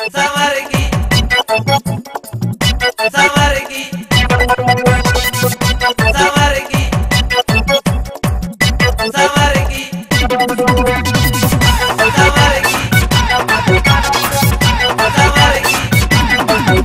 Samargi. Samargi. Samargi. Samargi. Samargi. Samargi.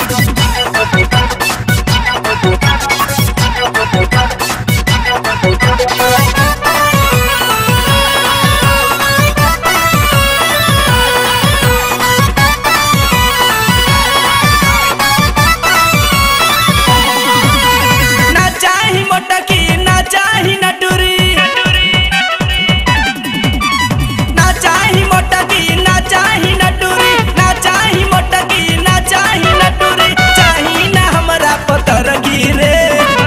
ना चाही मोटकी ना चाही नटुरी ना चाही मोटकी ना चाही नटुरी ना चाही मोटकी ना चाही नटुरी चाही ना हमरा पतर गिरे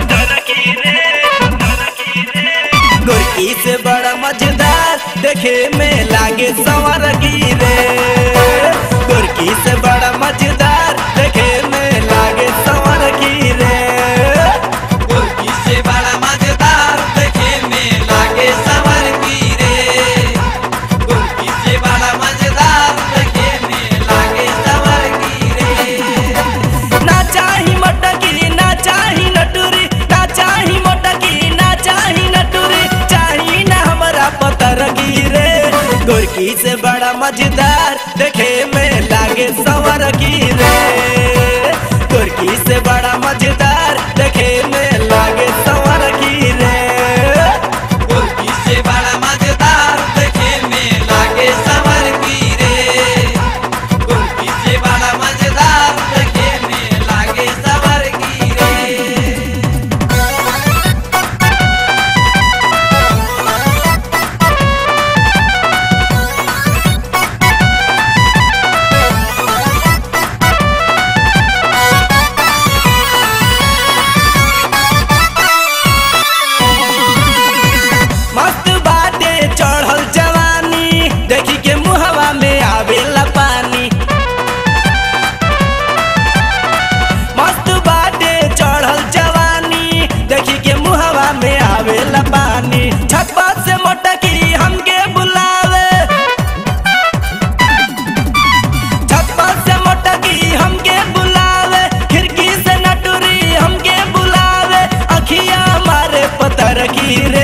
गोरकी से बड़ा मजेदार देखे में लागे सवर गिरे गोरकी से बड़ा मजेदार देखे में लागे सवर गिरे गोरकी से बड़ा मजेदार देखे में लागे सावरगी रे गोरकी से बड़ा मजेदार देखे में लागे सावरगी रे ना चाही मटकी ना चाही नटुरी ना चाही मटकी ना चाही नटुरी चाही ना हमरा पतर गिरे गोरकी से बड़ा मजेदार देखे में लागे सवर गिरे गोरकी से बड़ा मजेदार देखे में लागे सवर गिरे गोरकी से बड़ा मजेदार देखे में लागे सावरगी रे गोरकी से बड़ा मजेदार देखे में लागे सावरगी रे मस्त बाटे चढ़ल जवानी देखी के मुहवा में आवेला पानी मस्त बाटे चढ़ल जवानी देखी के मुहवा में आवेला पानी छप्पा से मोटकी हमके बुलावे छप्पा से मोटकी हमके बुलावे खिड़की से नटुरी हमके बुलावे अखिया मारे पतर की रे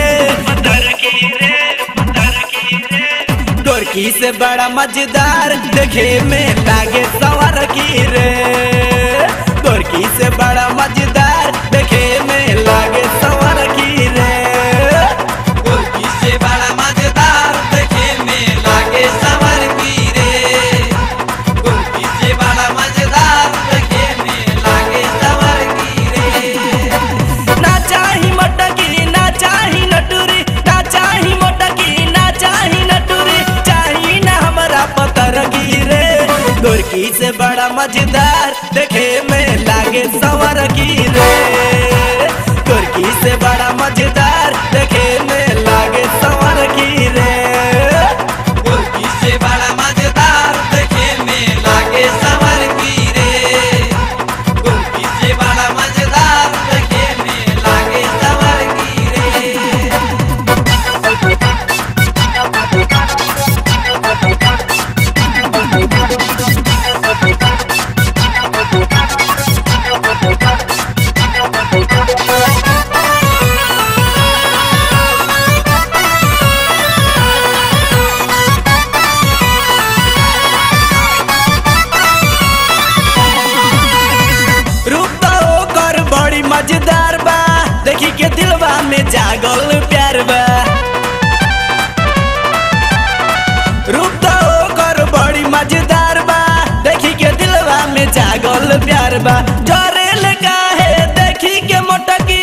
गोरकी से बड़ा मजेदार देखे में लागे सवर की रे गोरकी से बड़ा मजेदार देखे में लागे सवर की रे गोरकी से बड़ा मजेदार देखे में लागे सावरगी रे गोरकी से बड़ा मजेदार देखे में लागे सावरगी रे ना चाही मटकी ना चाही नटुरी ना चाही मटकी ना चाही नटुरी चाही ना हमरा पतर गिरे गोरकी से बड़ा मजेदार देखे में लागे सवर गिरे गोरकी से बड़ा मजेदार देखे में लागे सवर गिरे गोरकी से बड़ा मजेदार देखे में लागे सावरगी रे गोरकी से बड़ा मजेदार देखे में लागे सावरगी रे रूप तो ओकर बड़ी मजेदार बा देखी के दिलवा में जागल प्यार बा रूप तो ओकर बड़ी मजेदार बा देखी के दिलवा में जागल प्यार बा जरेल काहे देखी के मोटकी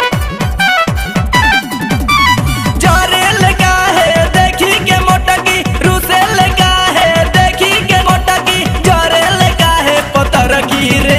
जरेल काहे देखी के मोटकी रुसेल काहे देखी के मोटकी जरेल काहे पतर की रे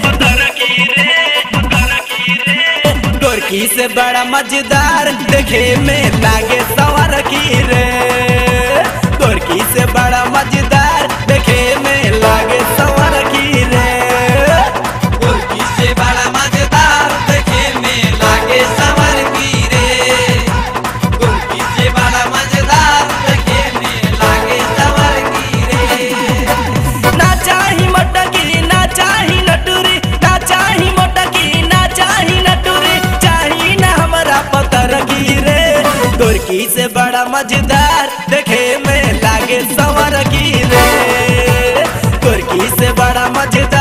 गोरकी से बड़ा मजेदार देखे में लागे सवर की रे गोरकी से बड़ा मजेदार देखे में लागे सवर की रे गोरकी से बड़ा मजेदार देखे में लागे सावरगी रे गोरकी से बड़ा मजेदार देखे में लागे सावरगी रे ना चाही गोरकी से बड़ा मजेदार देखे में लागे सवर की रे गोरकी से बड़ा मजेदार